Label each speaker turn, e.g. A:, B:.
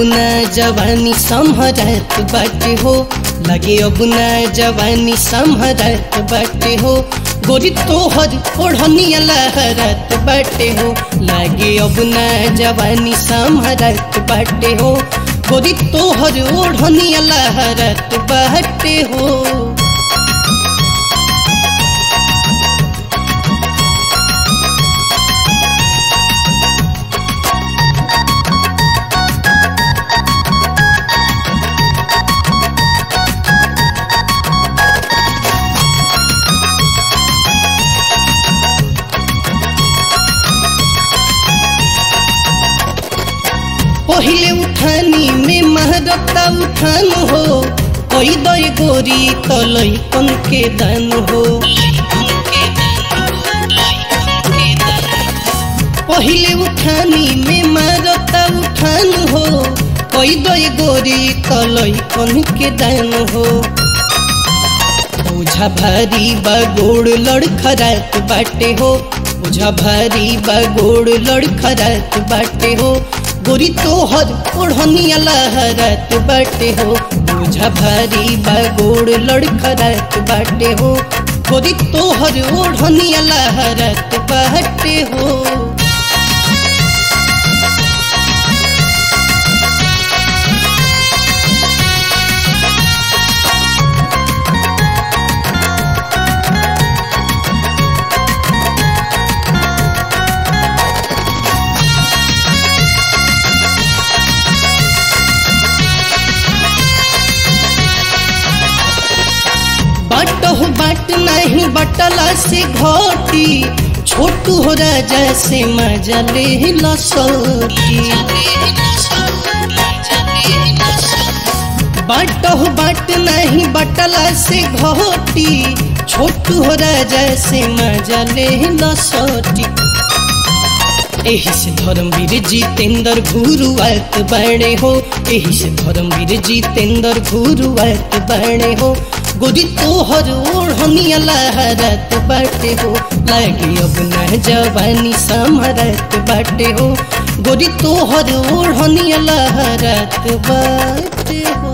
A: ना जवानी संभरत बाटे हो लगे अब ना जवानी संभरत बाटे हो गोरी तोहर ओढ़निया लहरत बाटे हो लगे अब ना जवानी संभरत बाटे हो गोरी तोहर ओढ़निया लहरत बाटे हो पहिले उठानी में महरता उठान हो कोई दई गोरी तलई कन के दान हो पहिले उठानी में मारता उठान हो कोई दई गोरी तलई कन के दान हो ओझा भारी बगोड़ लड़खड़ात बाटे हो ओझा भारी बगोड़ लड़खड़ात बाटे हो गोरी तोहर ओढ़निया लहरत बाटे हो ओझा भारी बगोड़ लड़खड़ात बाटे हो गोरी तोहर ओढ़निया लहरत बाटे हो बाटो बाट नहीं बटला से घोटी छोटू हो राजा से मजा ले लसोटी बाटो बाट नहीं बटला से घोटी छोटू हो राजा से मजा ले लसोटी एही से धर्मवीर जितेंद्र घुरुआत बने हो एही से धर्मवीर जितेंद्र घुरुआत बने हो गोरी तोहर ओढ़निया लहरत बाटे हो लागे अब न जवानी समरत बाटे हो गोरी तोहर ओढ़निया लहरत बाटे हो